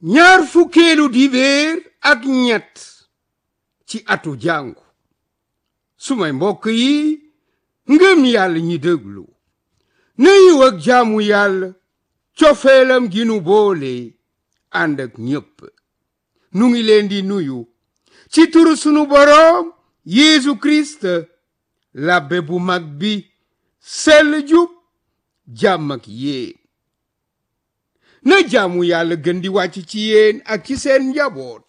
ñaar fukkeelu dibéer ak ñett ci atu jàngu sumay mbokk yi ngëm yàlla ñi déglu nañu ak jaamu yàlla cofeelam gi nu boole ànd ak ñépp nu ngi leen di nuyu ci turu sunu boroom Yeesu Kirist labbe bu mag bi sell jub jàmm ak yéen na jaamu yàlla gën di wàcc ci yéen ak ci seen njaboot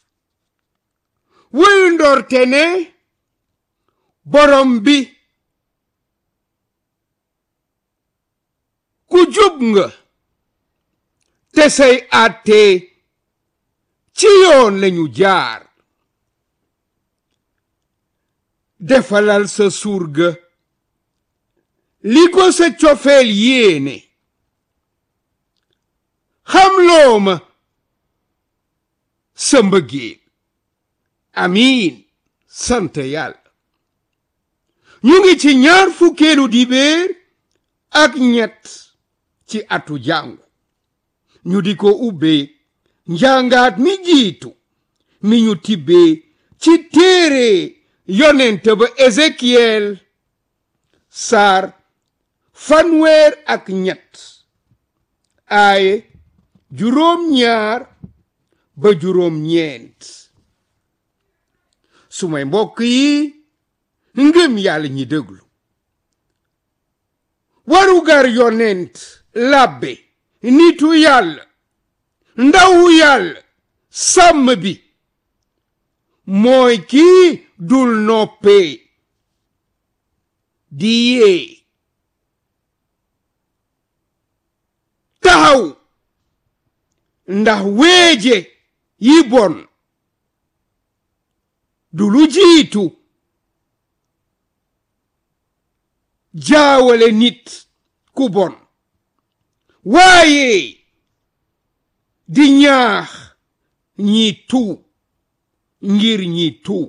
wuyu ndorte ne borom bi ku jub nga te say àtte ci yoon lañu jaar defalal sa surga li ko sa cofeel yéene xam loo ma sa mbëggeel amiin sant yàlla ñu ngi ci ñaar fukkeelu dibéer ak ñett ci atu jàngu ñu di ko ubbee njàngaat mi jiitu mi ñu tibbee ci téere yonent ba Ezekiel saar fanweer ak ñett aaye juróom ñaar ba juróom ñeent sumay mbokk yi ngëm yàlla ñi déglu warugar yonent labbe nitu yàlla ndawu yàlla sàmm bi mooy kii dul noppee di yee taxaw ndax weeje yi bon du lu jiitu jaawale nit ku bon waaye di ñaax ñi tuub ngir ñi tuub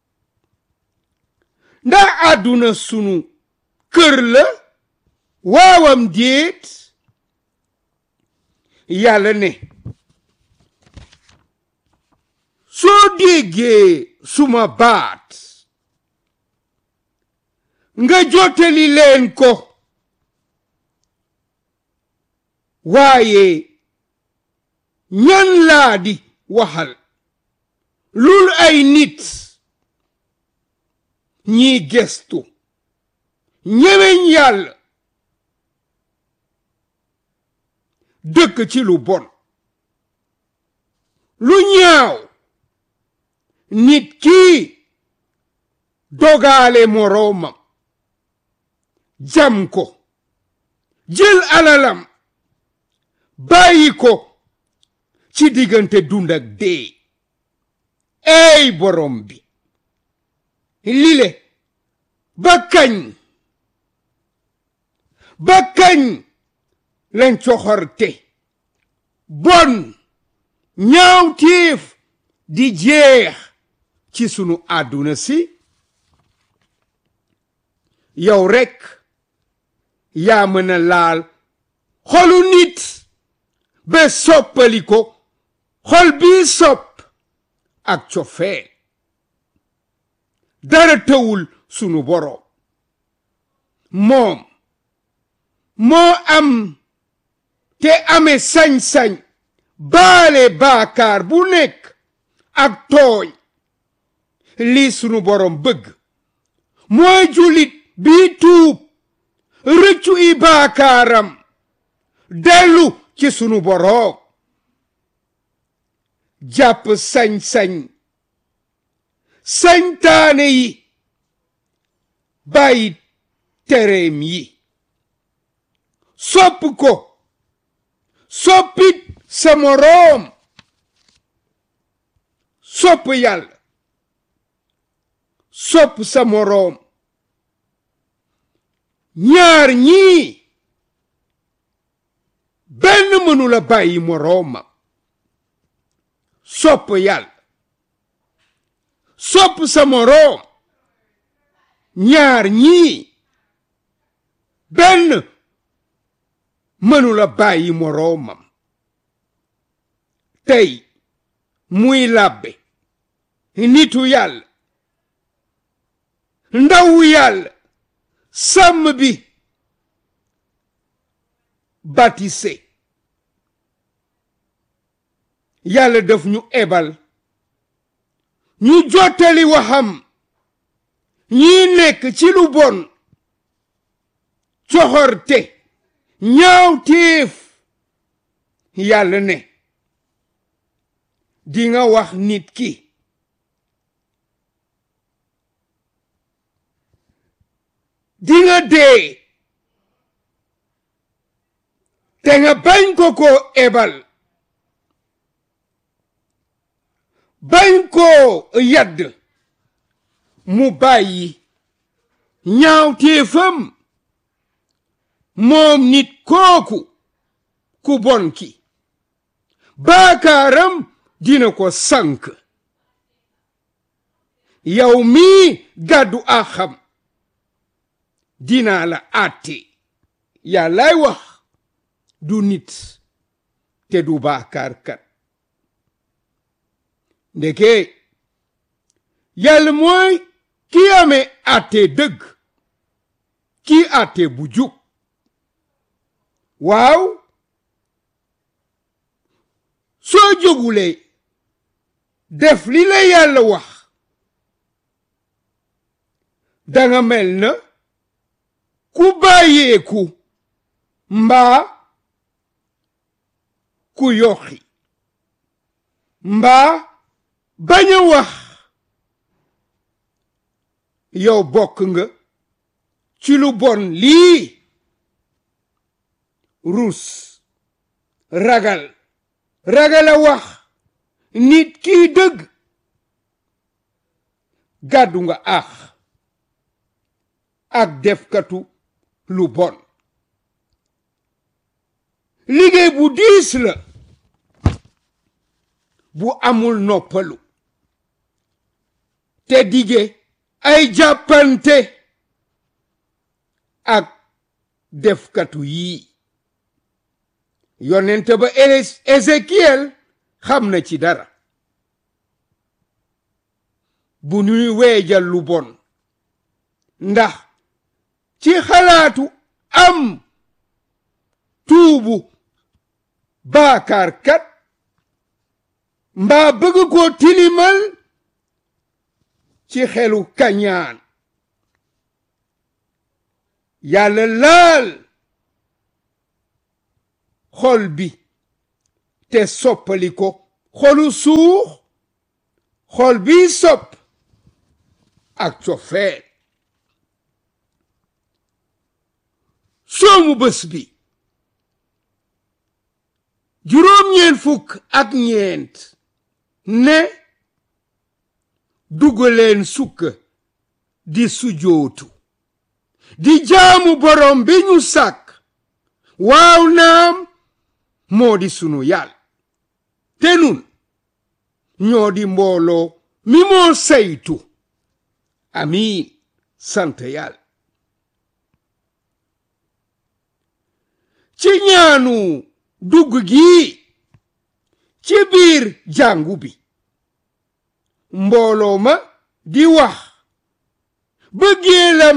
ndax àdduna sunu kër la waawam déet yàlla ne soo déggee suma baat nga jottali leen ko waaye ñan laa di waxal lul ay nit ñi gestu ñemeñ yàlla dëkk ci lu bon lu ñaaw nit kii dogaale moroomam jam ko jël alalam bàyyi ko ci diggante dund ak dee ey borom bi lile ba kañ ba kañ lañ coxorte bon ñaaw tiif di jeex ci sunu àdduna si yow rekk yaa mën a laal xolu nit ba soppali ko xol bii sopp ak cofeel dara tëwul sunu boroom moom moo am te ame sañ-sañ baale baakaar bu nekk ak tooñ lii sunu boroom bëgg mooy julit bii tuub rëccu i baakaaram dellu ci sunu boroom jàpp sañ-sañ sañtaane yi bàyyi tereem yi sopp ko soppit sa moroom sopp yàlla sopp sa moroom ñaar ñii benn mënula bàyyi moroomam sopp yàlla sopp sa moroom ñaar ñii benn mënula bàyyi moroomam tey muy làbbe nitu yàlla ndawu yàlla sàmm bi baptisé yàlla daf ñu ebal ñu jottali waxam ñi nekk ci lu bon coxorte ñaaw téef yàlla ne di nga wax nit ki di nga dee te nga bañ ko ko ebal bañ koo yadd mu bàyyi ñaawteefam moom nit kooku ku bon ki baakaaram dina ko sank yow mii gàddu axam dinaa la àtte yàllaay wax du nit te du baakaarkat ndeke yàlla mooy ki amee àtte dëgg ki àtte bu jub waaw soo jógulee def li la yàlla wax danga mel na ku bàyyeeku mbaa ku yoxi mbaa bañ a wax yow bokk nga ci lu bon lii rus ragal ragal a wax nit kii dëgg gàddu nga ax ak defkatu lu bon liggéey bu diis la bu amul noppalu te dige ay jàppante ak defkatu yii yonent ba Ézéchiel xam na ci dara bu ñuy weejal lu bon ndax ci xalaatu am tuubu baakaarkat mbaa bëgg koo tilimal ci xelu kañaan yàlla laal xol bi te soppali ko xolu suux xol bi sopp ak cofeel soomu bés bi juróom-ñeent fukk ak ñeent ne dugaleen sukk di sujootu di jaamu borom bi ñu sàkk waaw naam moo di sunu yàlla te nun ñoo di mbooloo mi moo saytu amiin sant yàlla ci ñaanu dugg gi ci biir jàngu bi mbooloo ma di wax bëggeelam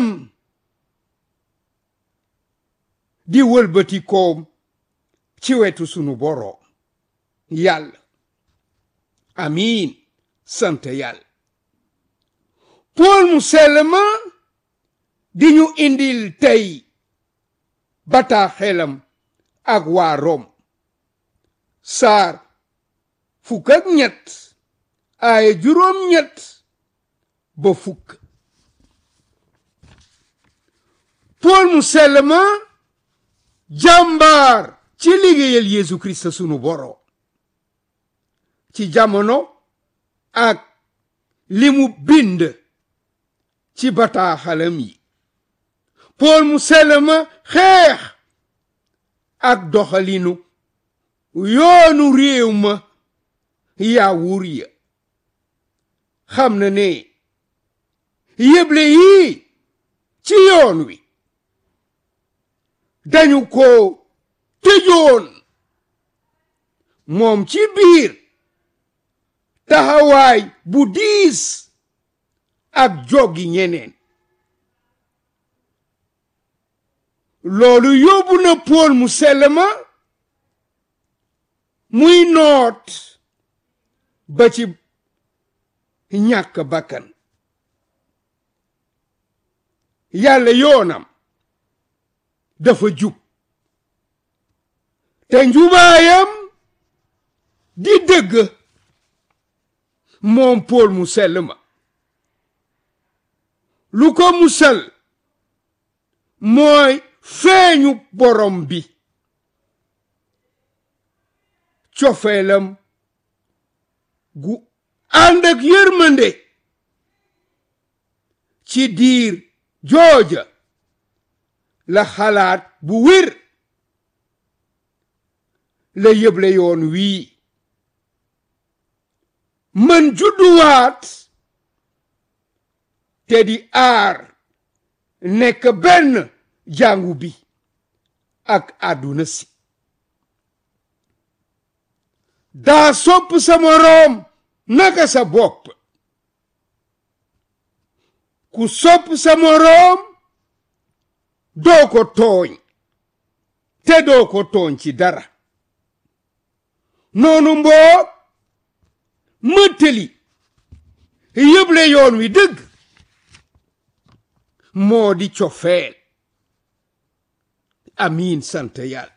di wëlbati koom ci wetu sunu boroom yàlla amiin sant yàlla pool mu sell ma di ñu indil tey bataaxelam ak waa Rom saar fukk ak ñett ay juróom ñett ba fukk pool mu sell ma jàmbaar ci liggéeyal Yeesu Kirist sunu boroom ci jamono ak li mu bind ci bataaxalam yi pool mu sell ma xeex ak doxalinu yoonu réew ma yaawur ya xam na ne yëble yii ci yoon wi dañu ko tëjoon moom ci biir taxawaay bu diis ak joggi ñeneen loolu yóbbu na Pool mu sell ma muy noot ba ci ñàkk bakkan yàlla yoonam dafa jub te njubaayam di dëgg moom Pool mu sell ma lu ko musal mooy feeñu borom bi cofeelam gu ànd ak yërmande ci diir jooja la xalaat bu wér la yëble yoon wii mën judduwaat te di aar nekk benn jàngu bi ak àdduna si daa sopp sa moroom naka sa bopp ku sopp sa moroom doo ko tooñ te doo ko tooñ ci dara noonu mboo mëttali yëble yoon wi dëgg moo di cofeel amiin sant yàlla